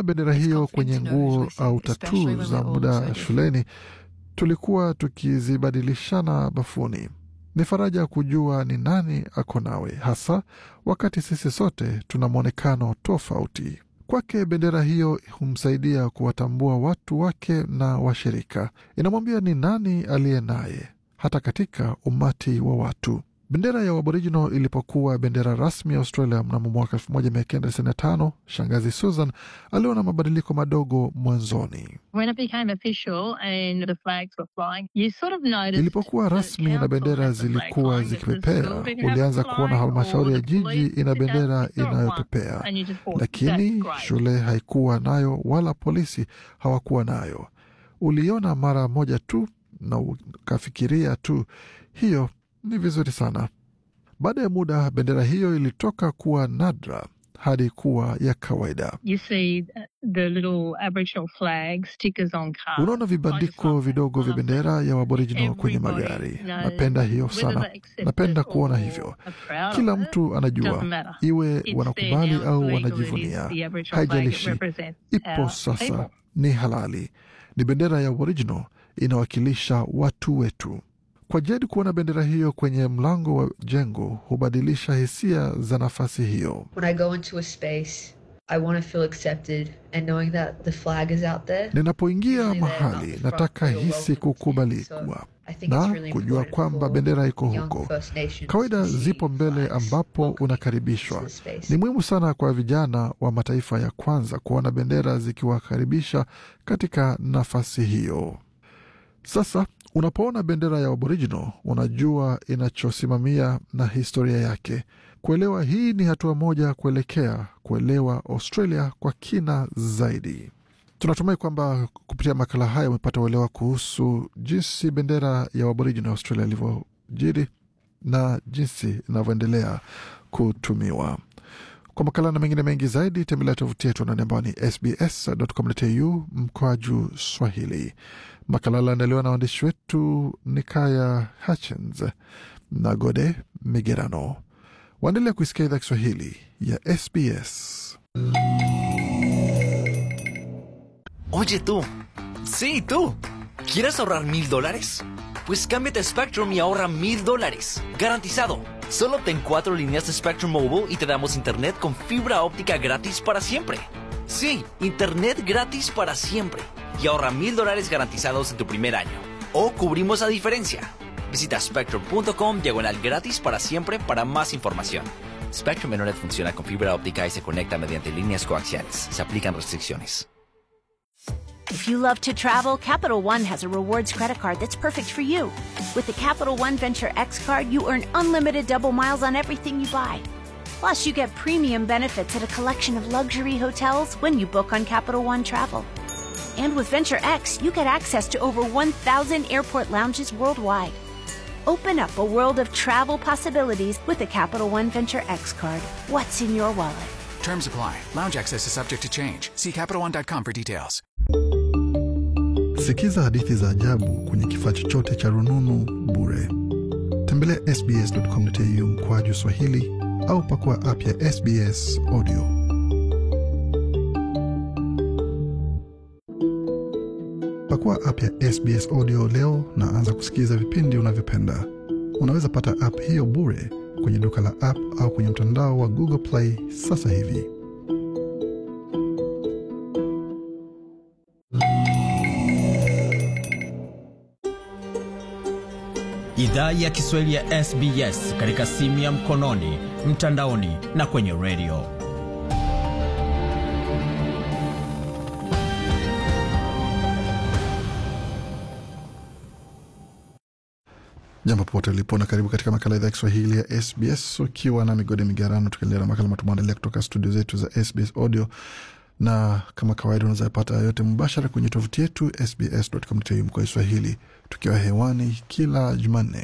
bendera hiyo kwenye nguo au tatuu za muda shuleni, tulikuwa tukizibadilishana bafuni. Ni faraja kujua ni nani ako nawe, hasa wakati sisi sote tuna mwonekano tofauti. Kwake bendera hiyo humsaidia kuwatambua watu wake na washirika. Inamwambia ni nani aliye naye, hata katika umati wa watu. Bendera ya Aboriginal ilipokuwa bendera rasmi ya Australia mnamo mwaka 1995, shangazi Susan aliona mabadiliko madogo mwanzoni. When it became official and the flags were flying, you sort of noticed Ilipokuwa that rasmi na council bendera had the flag zilikuwa flying, but the zikipepea, school didn't have ulianza the kuona flag, halmashauri ya or the jiji police ina didn't have- bendera you saw it once, inayopepea, and you just thought, lakini "That's great." shule haikuwa nayo wala polisi hawakuwa nayo. Uliona mara moja tu na ukafikiria tu, hiyo ni vizuri sana. Baada ya muda, bendera hiyo ilitoka kuwa nadra hadi kuwa ya kawaida. You see uh, the little Aboriginal flag stickers on cars. Unaona I just vibandiko love that. vidogo I vya love that. bendera ya Aboriginal kwenye Everybody magari. knows Napenda hiyo whether sana, they accept napenda it kuona or hivyo. are proud Kila of it, mtu anajua, doesn't matter. iwe It's wanakubali there now, au it's legal, it is wanajivunia, the Aboriginal flag, it haijalishi, represents ipo our sasa, people. ni halali. Ni bendera ya Aboriginal, inawakilisha watu wetu. Kwa Jed kuona bendera hiyo kwenye mlango wa jengo hubadilisha hisia za nafasi hiyo. When I go into a space, I want to feel accepted and knowing that the flag is out there. Ninapoingia usually they're not mahali the front, nataka they're hisi welcome to. kukubalikwa So I think it's na really kujua important kwamba for bendera iko young huko. First Nations Kawaida to see zipo mbele flags ambapo welcoming unakaribishwa. into the space. Ni muhimu sana kwa vijana wa mataifa ya kwanza kuona bendera zikiwakaribisha katika nafasi hiyo. Sasa unapoona bendera ya Aboriginal unajua inachosimamia na historia yake. Kuelewa hii ni hatua moja kuelekea kuelewa Australia kwa kina zaidi. Tunatumai kwamba kupitia makala haya umepata uelewa kuhusu jinsi bendera ya Aboriginal Australia ilivyojiri na jinsi inavyoendelea kutumiwa. Kwa makala na mengine mengi zaidi, tembelea tovuti yetu anani ambao ni sbs.com.au mkwaju Swahili. Makala aliandaliwa na waandishi wetu Nikaya Hutchins na Gode Migerano. Waendelea kuisikia idhaa Kiswahili ya SBS. Oye tú, sí tú, ¿quieres ahorrar mil dólares? Pues cámbiate a Spectrum y ahorra mil dólares, garantizado. Solo ten cuatro líneas de Spectrum Mobile y te damos internet con fibra óptica gratis para siempre. Sí, internet gratis para siempre. Y ahorra mil dólares garantizados en tu primer año. O cubrimos la diferencia. Visita spectrum.com diagonal gratis para siempre para más información. Spectrum Internet funciona con fibra óptica y se conecta mediante líneas coaxiales. Se aplican restricciones. If you love to travel, Capital One has a rewards credit card that's perfect for you. With the Capital One Venture X card, you earn unlimited double miles on everything you buy. Plus, you get premium benefits at a collection of luxury hotels when you book on Capital One Travel. And with Venture X, you get access to over 1,000 airport lounges worldwide. Open up a world of travel possibilities with the Capital One Venture X card. What's in your wallet? Terms apply. Lounge access is subject to change. See CapitalOne.com for details. Sikiza hadithi za ajabu kwenye kifaa chochote cha rununu bure. Tembelea sbs.com.au mkwaju Swahili au pakua app ya SBS Audio. Pakua app ya SBS Audio leo na anza kusikiliza vipindi unavyopenda. Unaweza pata app hiyo bure kwenye duka la app au kwenye mtandao wa Google Play sasa hivi. Idhaa ya Kiswahili ya SBS katika simu ya mkononi, mtandaoni na kwenye redio. Jambo popote ulipo na karibu katika makala idhaa ya Kiswahili ya SBS ukiwa na migode migarano, tukiendelea na makala matumaandalia kutoka studio zetu za SBS Audio, na kama kawaida unaweza pata yote mubashara kwenye tovuti yetu sbs.com.au mkoa Swahili, tukiwa hewani kila Jumanne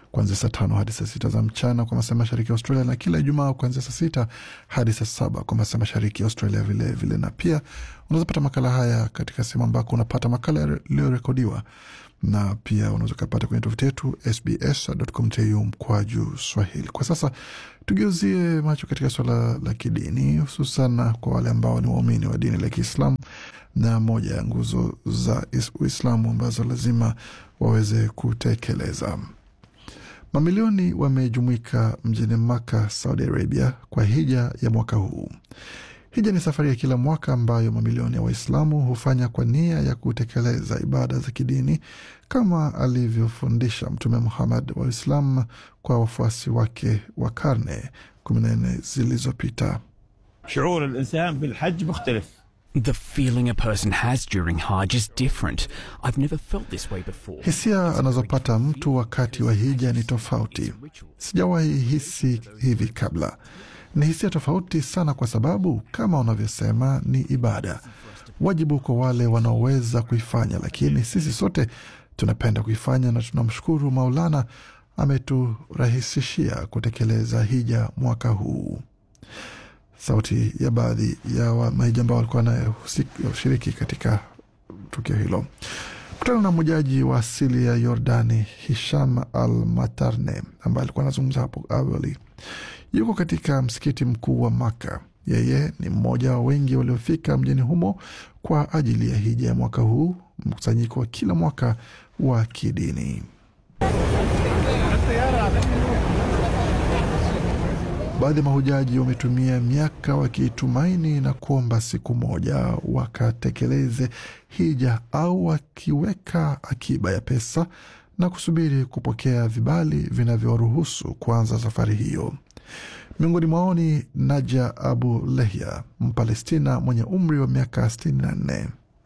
kuanzia saa tano hadi saa sita za mchana kwa masaa mashariki ya Australia, na kila Ijumaa kuanzia saa sita hadi saa saba kwa masaa mashariki ya Australia vilevile vile. Na pia unaweza pata makala haya katika sehemu ambako unapata makala yaliyorekodiwa na pia unaweza ukapata kwenye tovuti yetu sbs.com.au mkwaju Swahili. Kwa sasa tugeuzie macho katika suala la kidini, hususan kwa wale ambao ni waumini wa dini la Kiislamu na moja ya nguzo za Uislamu ambazo lazima waweze kutekeleza. Mamilioni wamejumuika mjini Maka, Saudi Arabia, kwa hija ya mwaka huu. Hija ni safari ya kila mwaka ambayo mamilioni ya Waislamu hufanya kwa nia ya kutekeleza ibada za kidini kama alivyofundisha Mtume Muhammad wa Uislamu kwa wafuasi wake wa karne kumi na nne zilizopita. شعور الإنسان بالحج مختلف The feeling a person has during Hajj is different. I've never felt this way before. Hisia anazopata mtu wakati wa hija ni tofauti. Sijawahi hisi hivi kabla. Ni hisia tofauti sana, kwa sababu kama unavyosema, ni ibada, wajibu kwa wale wanaoweza kuifanya, lakini sisi sote tunapenda kuifanya na tunamshukuru Maulana ameturahisishia kutekeleza hija mwaka huu. Sauti ya baadhi ya mahija ambao walikuwa wanashiriki katika tukio hilo. Kutana na mmojaji wa asili ya Yordani, Hisham Al Matarne, ambaye alikuwa anazungumza hapo awali. Yuko katika msikiti mkuu wa Maka. Yeye ni mmoja wa wengi waliofika mjini humo kwa ajili ya hija ya mwaka huu, mkusanyiko wa kila mwaka wa kidini. Baadhi ya mahujaji wametumia miaka wakitumaini na kuomba siku moja wakatekeleze hija au wakiweka akiba ya pesa na kusubiri kupokea vibali vinavyoruhusu kuanza safari hiyo. Miongoni mwao ni Naja Abu Lehya, Mpalestina mwenye umri wa miaka 64.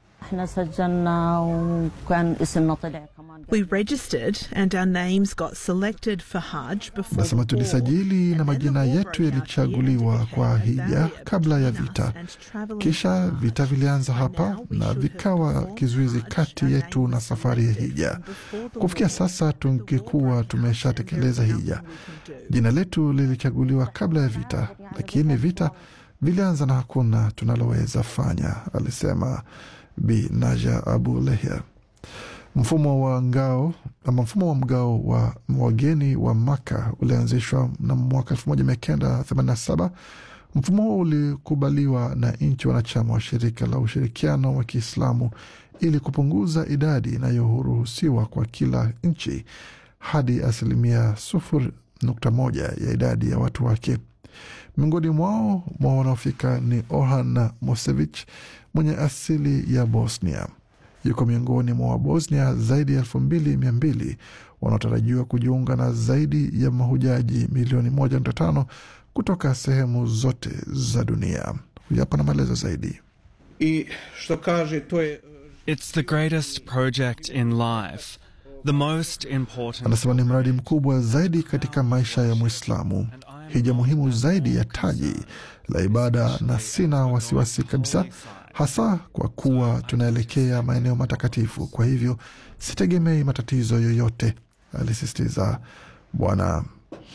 We registered and our names got selected for Hajj before Nasema the war, tulisajili na and then majina the war yetu broke out yalichaguliwa here, kwa indicating the hija barrier kabla ya between vita, us and travelling kisha Hajj. vita vilianza By hapa now we na should have vikawa performed kizuizi Hajj. kati Our yetu name na was safari ya selected hija. from before the Kufikia war, sasa but the war tungekuwa broke out and tumeshatekeleza there is hija. nothing we can do. Jina letu lilichaguliwa kabla ya vita, lakini vita vilianza na hakuna tunaloweza fanya, alisema Bi Naja Abu Lehya. Mfumo wa ngao ama mfumo wa mgao wa wageni wa Maka ulianzishwa na mwaka 1987. Mfumo huo ulikubaliwa na nchi wanachama wa shirika la ushirikiano wa Kiislamu ili kupunguza idadi inayoruhusiwa kwa kila nchi hadi asilimia sufuri nukta moja ya idadi ya watu wake. Miongoni mwao mwa wanaofika ni Orhan Mosevich mwenye asili ya Bosnia. Yuko miongoni mwa Wabosnia zaidi ya elfu mbili mia mbili wanaotarajiwa kujiunga na zaidi ya mahujaji milioni moja nukta tano kutoka sehemu zote za dunia. Huyu hapa na maelezo zaidi. I što kaže, to je It's the greatest project in life, the most important. Anasema ni mradi mkubwa zaidi katika maisha ya Mwislamu, hija muhimu zaidi ya taji la ibada, na sina wasiwasi kabisa, hasa kwa kuwa tunaelekea maeneo matakatifu. Kwa hivyo sitegemei matatizo yoyote, alisisitiza Bwana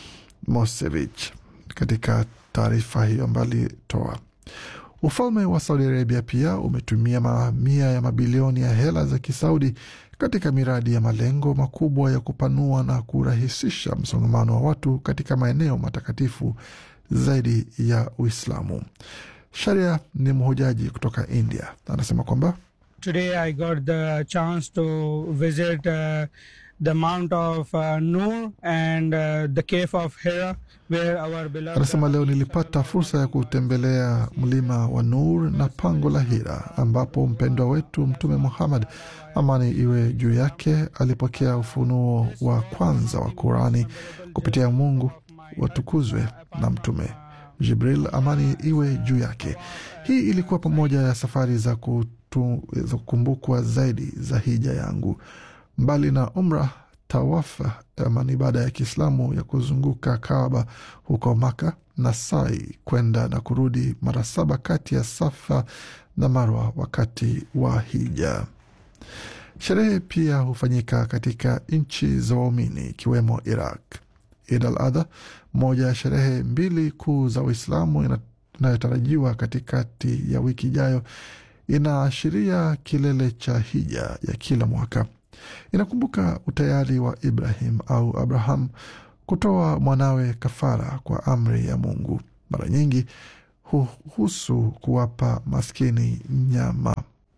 Mosevich katika taarifa hiyo ambayo alitoa. Ufalme wa Saudi Arabia pia umetumia mamia ya mabilioni ya hela za Kisaudi katika miradi ya malengo makubwa ya kupanua na kurahisisha msongamano wa watu katika maeneo matakatifu zaidi ya Uislamu. Sharia ni mhojaji kutoka India, anasema kwamba Today I got the chance to visit uh, the Mount of uh, Noor and uh, the Cave of Hira where our beloved Anasema leo nilipata fursa ya kutembelea mlima wa Nur na pango la Hira ambapo mpendwa wetu Mtume Muhammad, amani iwe juu yake, alipokea ufunuo wa kwanza wa Qurani kupitia Mungu watukuzwe na Mtume Jibril, amani iwe juu yake. Hii ilikuwa pamoja ya safari za kutu- za kukumbukwa zaidi za hija yangu, mbali na umra tawafa ama ni ibada ya Kiislamu ya kuzunguka Kaaba huko Maka na sai kwenda na kurudi mara saba kati ya Safa na Marwa wakati wa hija. Sherehe pia hufanyika katika nchi za waumini ikiwemo Iraq. Id al Adha, moja ya sherehe mbili kuu za Uislamu inayotarajiwa katikati ya wiki ijayo, inaashiria kilele cha hija ya kila mwaka. Inakumbuka utayari wa Ibrahim au Abraham kutoa mwanawe kafara kwa amri ya Mungu. Mara nyingi huhusu kuwapa maskini nyama.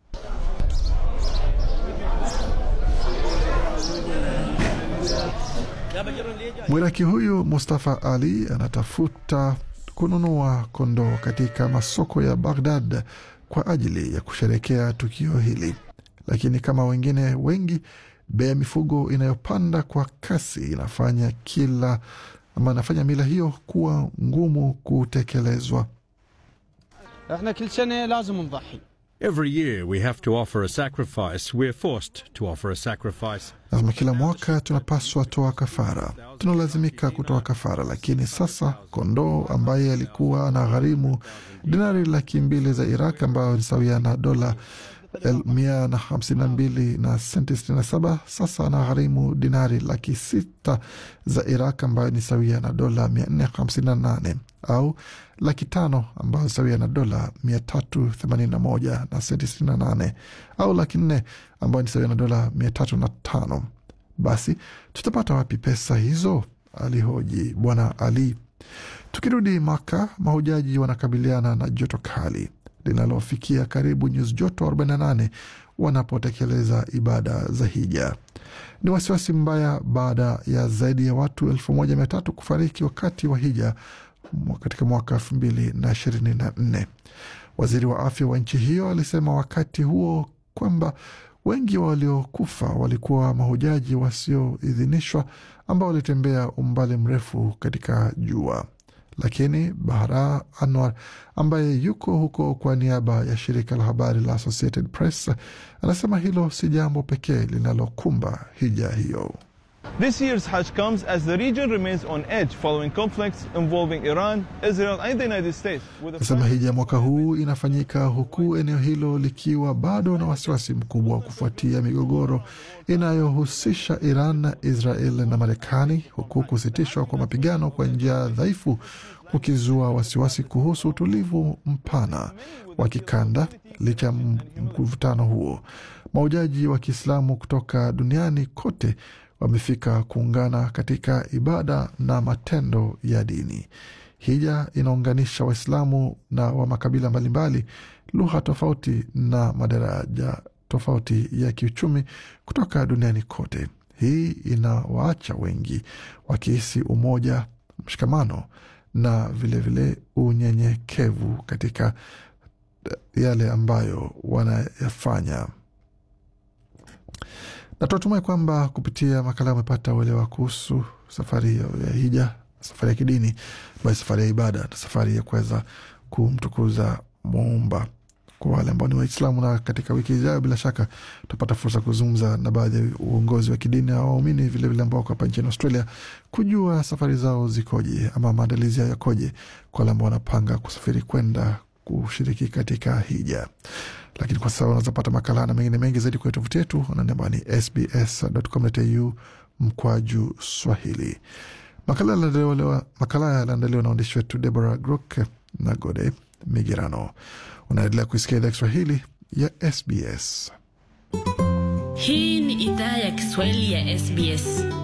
Mwiraki huyu Mustafa Ali anatafuta kununua kondoo katika masoko ya Baghdad kwa ajili ya kusherekea tukio hili, lakini kama wengine wengi, bei ya mifugo inayopanda kwa kasi inafanya kila ama inafanya mila hiyo kuwa ngumu kutekelezwa. Every year we have to offer a sacrifice. We're forced to offer a sacrifice. Lazima kila mwaka tunapaswa toa kafara, tunalazimika kutoa kafara. Lakini sasa kondoo ambaye alikuwa ana gharimu dinari laki mbili za Iraq ambayo ni sawia na dola mia na hamsini na mbili na senti sitini na saba sasa ana gharimu dinari laki sita za Iraq ambayo ni sawia na dola mia nne hamsini na nane au laki tano ambayo sawia na dola mia tatu themanini na moja na senti sitini na nane au laki nne ambayo ni sawia na dola mia tatu na tano. Basi tutapata wapi pesa hizo? Alihoji Bwana Ali. Tukirudi Maka, mahujaji wanakabiliana na joto kali linalofikia karibu nyuzi joto 48 wanapotekeleza ibada za hija. Ni wasiwasi mbaya baada ya zaidi ya watu elfu moja mia tatu kufariki wakati wa hija katika mwaka elfu mbili na ishirini na nne. Waziri wa afya wa nchi hiyo alisema wakati huo kwamba wengi waliokufa walikuwa mahujaji wasioidhinishwa ambao walitembea umbali mrefu katika jua. Lakini Bahra Anwar ambaye yuko huko kwa niaba ya shirika la habari la Associated Press anasema hilo si jambo pekee linalokumba hija hiyo. This year's Hajj comes as the region remains on edge following conflicts involving Iran, Israel and the United States. Nasema hija ya mwaka huu inafanyika huku eneo hilo likiwa bado na wasiwasi mkubwa kufuatia migogoro inayohusisha Iran, Israel na Marekani, huku kusitishwa kwa mapigano kwa njia dhaifu kukizua wasiwasi kuhusu utulivu mpana wa kikanda. Licha ya mvutano huo, mahujaji wa Kiislamu kutoka duniani kote wamefika kuungana katika ibada na matendo ya dini. Hija inaunganisha Waislamu na wa makabila mbalimbali, lugha tofauti na madaraja tofauti ya kiuchumi kutoka duniani kote. Hii inawaacha wengi wakihisi umoja, mshikamano na vilevile unyenyekevu katika yale ambayo wanayafanya na tunatumai kwamba kupitia makala amepata uelewa kuhusu safari ya hija, safari ya kidini, basi safari ya ibada na safari ya kuweza kumtukuza Muumba kwa wale ambao ni Waislamu. Na katika wiki ijayo, bila shaka tutapata fursa kuzungumza na baadhi ya uongozi wa kidini au waumini vilevile ambao wako hapa nchini Australia, kujua safari zao zikoje ama maandalizi yao yakoje kwa wale ambao wanapanga kusafiri kwenda kushiriki katika hija lakini kwa sasa unaweza pata makala na mengine mengi zaidi kwenye tovuti yetu namba ni sbs.com.au mkwaju Swahili. Makala yaliandaliwa na waandishi wetu Deborah Grook na Gode Migirano. Unaendelea kuisikia idhaa Kiswahili ya SBS. Hii ni idhaa ya Kiswahili ya SBS.